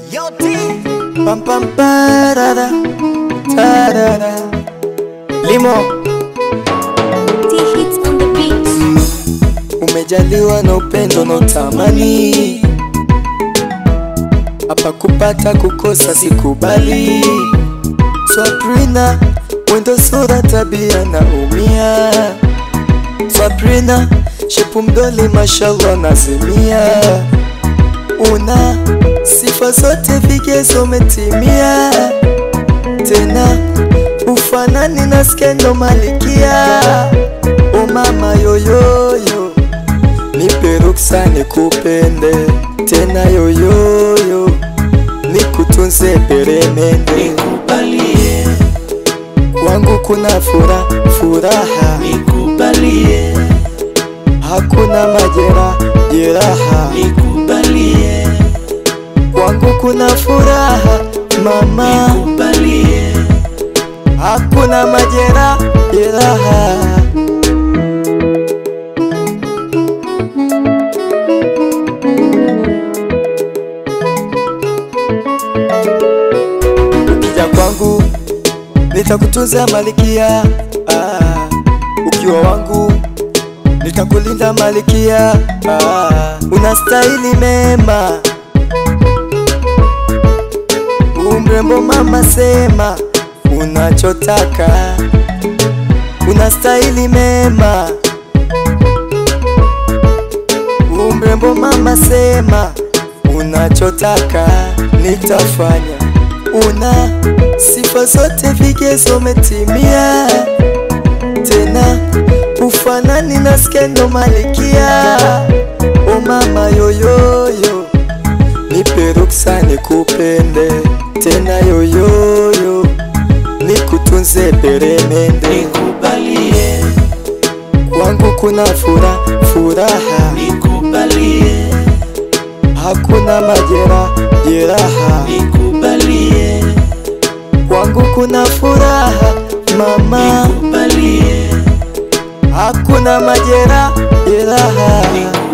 Pam pam parada, tarara. Limo, T-Hits on the beat. umejaliwa na upendo na utamani, hapa kupata kukosa sikubali. Swabrina, mwendo sura tabia na umia. Swabrina, shepu mdoli mashallah nazimia. Una sifa zote vigezo umetimia, tena ufanani na skendo malikia. O mama yoyoyo, nipe ruksa nikupende tena yoyoyo, nikutunze peremende Nikubalie, wangu kuna fura furaha, nikubalie, hakuna majera jeraha, nikubalie, wangu kuna furaha mama, nikubalie, hakuna majera jeraha. Ukija kwangu nitakutunza malikia, ah, ukiwa wangu nitakulinda malikia, ah, unastahili mema, umrembo mama, sema unachotaka, unastahili mema, umrembo mama, sema unachotaka, nitafanya. Una sifa zote, vigezo umetimia, tena ufanani na skendo malikia. O mama yoyoyo, nipe ruksa nikupende tena yoyoyo, nikutunze peremende nikubalie, wangu kuna fura furaha, nikubalie, hakuna majera jeraha, nikubalie, wangu kuna furaha mama, nikubalie, hakuna majera jeraha. nikubalie.